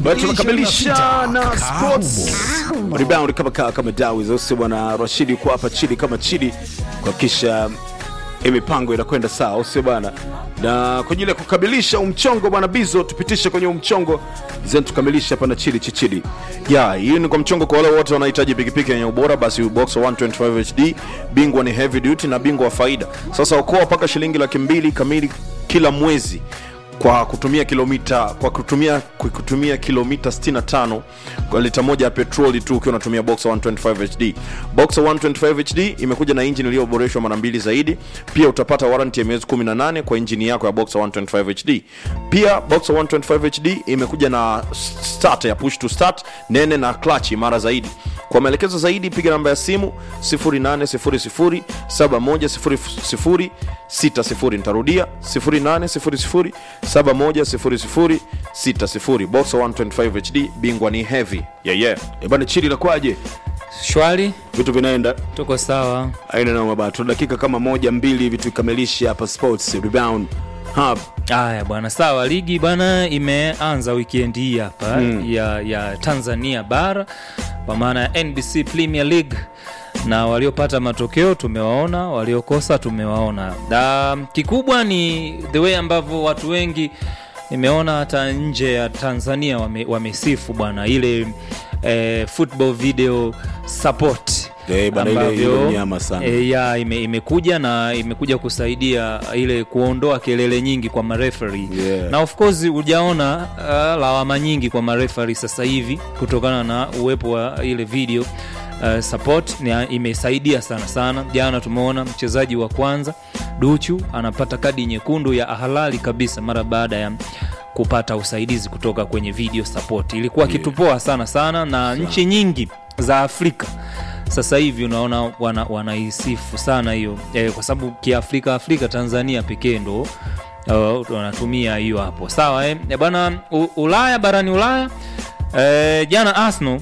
Bado tunakamilisha na sports rebound kama kama, kama dawi zote bwana Rashidi kwa hapa chini kama chini kuhakikisha hii mipango inakwenda sawa, sio bwana. Na kwa ajili ya kukamilisha umchongo bwana Bizo, tupitishe kwenye umchongo zeni tukamilishe hapa na chili chichili. ya hii ni kwa mchongo kwa wale wote wanahitaji pikipiki yenye ubora basi Boxer 125 HD bingwa ni heavy duty na bingwa wa faida sasa okoa mpaka shilingi laki mbili kamili kila mwezi kwa kutumia kilomita kwa kutumia kwa kutumia kilomita 65 kwa lita moja ya petroli tu ukiwa unatumia Boxer 125 HD. Boxer 125 HD imekuja na injini iliyoboreshwa mara mbili zaidi. Pia utapata warranty ya miezi 18 kwa injini yako ya Boxer 125 HD. Pia Boxer 125 HD imekuja na start ya push to start nene na clutch imara zaidi. Kwa maelekezo zaidi piga namba ya simu 0800 7100 60. Nitarudia 0800 710060. Boxer 125 HD bingwa ni heavy. Yeah, yeah. Eh bwana, chili inakuwaje? Shwari, Vitu vinaenda tuko sawa. aina noma bwana, tuna dakika kama moja mbili hivi tukamilishe hapa sports rebound hub. Haya bwana, sawa. Ligi bwana imeanza weekend hii hapa ya, ya Tanzania bara kwa maana ya NBC Premier League, na waliopata matokeo tumewaona, waliokosa tumewaona. Da, kikubwa ni the way ambavyo watu wengi nimeona hata nje ya Tanzania wame, wamesifu bwana ile eh, football video support Eh, bana, ile- ile mnyama sana. eh, ya ime, imekuja na imekuja kusaidia ile kuondoa kelele nyingi kwa mareferi Yeah. na of course hujaona uh, lawama nyingi kwa mareferi sasa hivi kutokana na uwepo wa ile video uh, support ni, imesaidia sana sana. Jana tumeona mchezaji wa kwanza Duchu anapata kadi nyekundu ya halali kabisa mara baada ya kupata usaidizi kutoka kwenye video support. Ilikuwa kitu poa sana sana, na nchi nyingi za Afrika sasa hivi unaona wana, wanaisifu sana hiyo eh, kwa sababu kiafrika Afrika Tanzania pekee ndo uh, wanatumia hiyo hapo sawa eh. Eh, bwana U- Ulaya barani Ulaya eh, jana Arsenal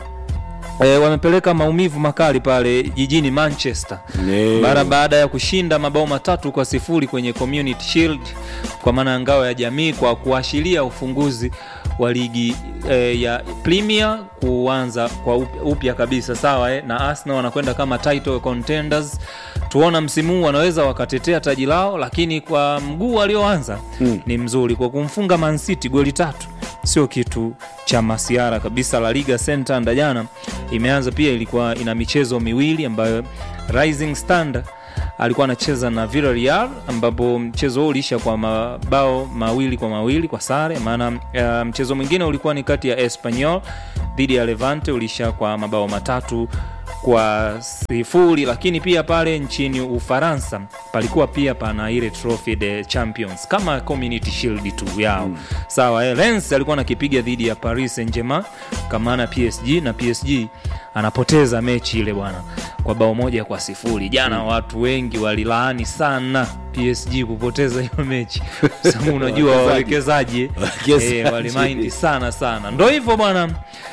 E, wamepeleka maumivu makali pale jijini Manchester Nee. mara baada ya kushinda mabao matatu kwa sifuri kwenye Community Shield kwa maana ya ngao ya jamii kwa kuashiria ufunguzi wa ligi e, ya Premier kuanza kwa up- upya kabisa sawa eh? na Arsenal wanakwenda kama title contenders. Tuona msimu huu wanaweza wakatetea taji lao, lakini kwa mguu walioanza mm. ni mzuri kwa kumfunga Man City goli tatu sio kitu cha masiara kabisa. La Liga Santander jana imeanza pia, ilikuwa ina michezo miwili ambayo Rising Standard alikuwa anacheza na Villarreal ambapo mchezo huo uliisha kwa mabao mawili kwa mawili kwa sare. Maana uh, mchezo mwingine ulikuwa ni kati ya Espanyol dhidi ya Levante uliisha kwa mabao matatu kwa sifuri. Lakini pia pale nchini Ufaransa palikuwa pia pana ile trophy de champions kama community shield tu yao mm. Sawa eh, Lens alikuwa anakipiga dhidi ya Paris Saint-Germain kamana PSG na PSG anapoteza mechi ile bwana kwa bao moja kwa sifuri. Jana watu wengi walilaani sana PSG kupoteza hiyo mechi Kwa sababu unajua wawekezaji Wawekezaji. eh, walimaindi sana sana, ndo hivyo bwana,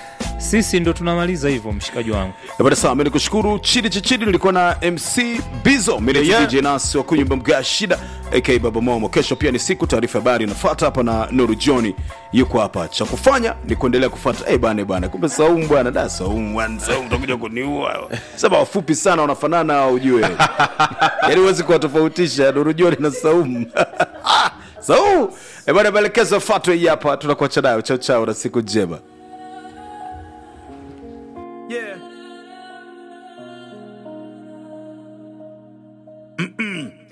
sisi ndo tunamaliza hivyo, mshikaji wangu. Eh, bwana sawa, mimi nikushukuru chidi chichidi, nilikuwa na MC Bizo, mimi ni Yeah. DJ Nas wa kunyumba mga shida aka Baba Momo. Kesho pia ni siku, taarifa habari inafuata hapa na Nuru John yuko hapa. Cha kufanya ni kuendelea kufuata. Eh bana bana, kumbe Saumu bwana, da Saumu bwana, Saumu utakuja kuniua. Sema wafupi sana wanafanana hao ujue. Yaani huwezi kuwatofautisha Nuru John na Saumu. Saumu. Eh bana, maelekezo yafuatwe hii hapa, tunakuacha nayo. Chao chao na siku njema. Yeah.